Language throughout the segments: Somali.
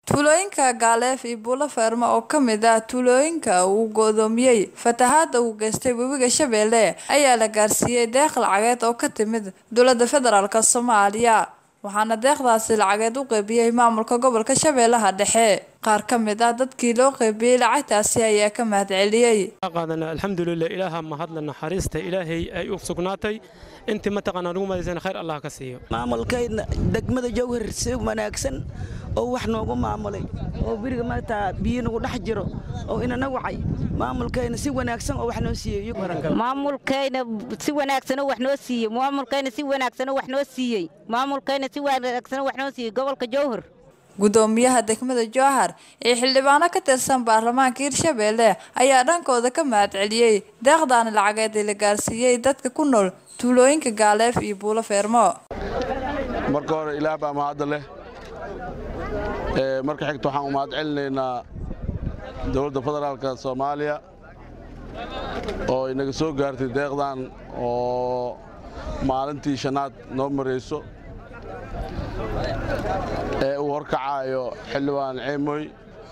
tuulooyinka gaaleef iyo buulo feermo oo ka mid ah tuulooyinka uu go'doomiyey fatahaada uu geystay webiga shabeelle ayaa la gaarsiiyey deeq lacageed oo ka timid dowladda federaalk soomaaliya waxaana deeqdaasi lacageed u qeybiyey maamulka gobolka shabeellaha dhexe qaar ka mid ah dadkii loo qeybiyey lacagtaasi ayaa ka mahadceliyey qaadana alxamdulilah ilaaha mahadla naxariista ilaahay ay u sugnaatay intii mataqaanaa ugu madaysan khayr allah ka siiyo maamulkayna degmada jawhar si wanaagsan oo wax noogu maamulay oo beriga maaragtaa biyo nagu dhex jiro oo inana wacay maamulkayna si wanaagsan oo wax noo siiyey maamulkayna si wanaagsan oo wax noo siiyey maamulkayna si wanaagsan oo wax noo siiyey maamulkayna si wanaagsan oo wax noo siiyey gobolka jawhar gudoomiyaha degmada jowhar ee xildhibaano ka tirsan baarlamaanka hirshabeelle ayaa dhankooda ka mahadceliyey deeqdaani lacageed ee la gaarsiiyey dadka ku nool tuulooyinka gaaleef iyo buulo feermo marka hore ilaah baa mahadda leh marka xigta waxaan u mahad celinaynaa dowladda federaalka soomaaliya oo inaga soo gaartay deeqdan oo maalintii shanaad noo marayso ee uu horkacaayo xildhibaan ceemoy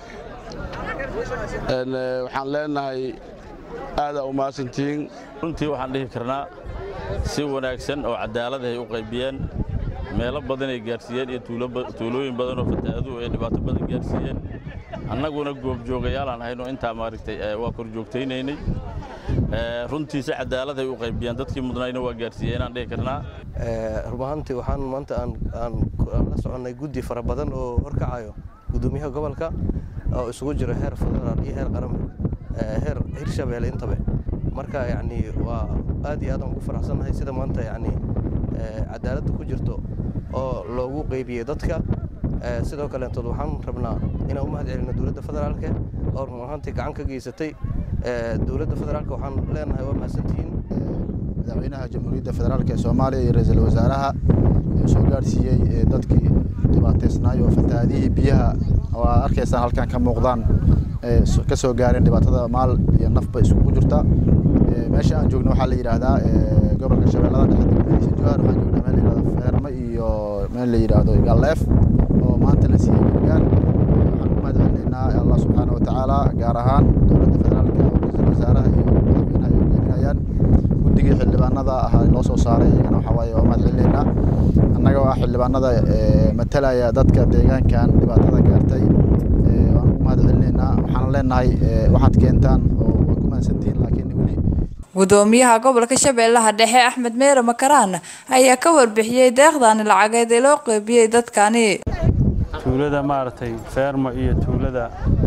waxaan leenahay aadaa u mahadsantihiin runtii waxaan dhihi karnaa si wanaagsan oo cadaalad ay u qaybiyeen meelo badan ay gaarsiiyeen iyo tuulooyin badan oo fataaduhu ay dhibaato badan gaarsiiyeen annaguna goobjoogayaalaan ahayno intaa maaragtay waa kor joogtaynaynay runtii si cadaalad ay u qaybiyeen dadkii mudnayna waa gaarsiiyeen aan dhihi karnaa rub ahaantii waxaan maanta aan la soconnay guddi fara badan oo horkacayo gudoomiyaha gobolka oo isugu jiro heer federaal iyo heer qaran heer hirshabeelle intaba marka yacni waa aad iyo aad aan ugu faraxsannahay sida maanta yacni cadaaladda ku jirto oo loogu qeybiyey dadka sidoo kaleentood waxaan rabnaa inaan u mahad celino dowladda federaalka oo run ahaantii gacan ka geysatay dowladda federaalka waxaan leenahay waa mahadsantihiin madaxweynaha jamhuuriyadda federaalk ee soomaaliya iyo ra-iisul wasaaraha uu soo gaarsiiyey dadkii dhibaataysnaay oo fatahaadihii biyaha oo aad arkaysaan halkan ka muuqdaan ka soo gaareen dhibaatada maal iyo nafba isugu jirta meesha aan joogno waxaa la yidhaahdaa gobolka shabeellada dhexe degmadiisa jowhar waxaan joognaa meel la yidhahdo feermo iyo meel la yidhaahdo galleef oo maanta la siiyey gargaar waxaan u mahad celinaynaa allah subxaana wa tacaala gaar ahaan dowladda federaalka oo ra-iisul wasaaraha iyo madaxweynaha ay hogaaminayaan guddigii xildhibaanada ahaa loo soo saaray iyagana waxaa waaye waa mahad celinaynaa annaga oo ah xildhibaanada matalaya dadka deegaankan dhibaatada gaartay waan ugu mahad celinaynaa waxaan leenahay waxaad keentaan oo waa ku mahadsantihiin laakiin weli gudoomiyaha gobolka shabeellaha dhexe axmed meere makaraan ayaa ka warbixiyey deeqdaani lacageed ee loo qeybiyey dadkani tuulada maaragtay feermo iyo tuulada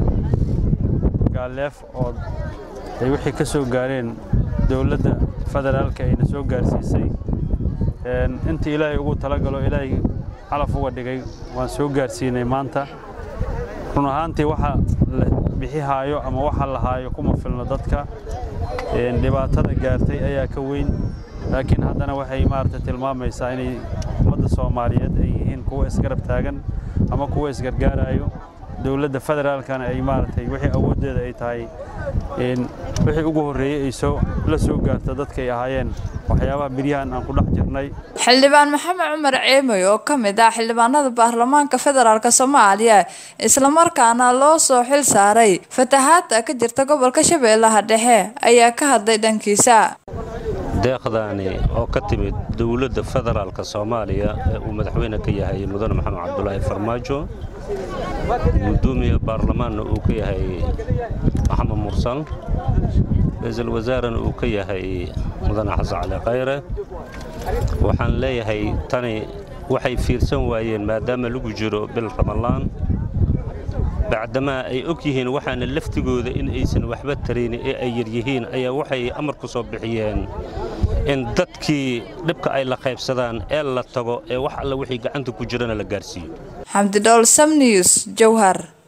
gaaleef oo ay wixii ka soo gaareen dowladda federaalka ayna soo gaarsiisay intii ilaahay ugu talagalo ilaahay calaf uga dhigay waan soo gaarsiinay maanta run ahaantii waxa la bixihaayo ama waxa la haayo kuma filno dadka dhibaatada gaartay ayaa ka weyn laakiin haddana waxay maaragtay tilmaamaysaa inay ummadda soomaaliyeed ay yihiin kuwa isgarab taagan ama kuwa isgargaarayo dowladda federaalkana ay maaragtay wixii awooddeeda ay tahay wixii ugu horreeyey ay soo la soo gaarto dadkay ahaayeen waxyaabaha biryahan aan ku dhex jirnay xildhibaan maxamed cumar ceemoy oo ka mid ah xildhibaanada baarlamaanka federaalk soomaaliya islamarkaana loo soo xil saaray fatahaadda ka jirta gobolka shabeellaha dhexe ayaa ka hadlay dhankiisa deeqdaani oo ka timid dowladda federaalka soomaaliya ee uu madaxweyne ka yahay mudane maxamed cabdulaahi farmaajo gudoomiya baarlamaanna uu ka yahay maxamed mursal ra-iisul wasaarena uu ka yahay mudane xasan cali khayre waxaan leeyahay tani waxay fiirsan waayeen maadaama lagu jiro bil ramalaan bacdamaa ay og yihiin waxaana laftigooda in aysan waxba taraynin ee ay yaryihiin ayaa waxay amar ku soo bixiyeen in dadkii dhibka ay la qaybsadaan ee la tago ee wax alla wixii gacanta ku jirana la gaarsiiyo xamdi dhool sam news jowhar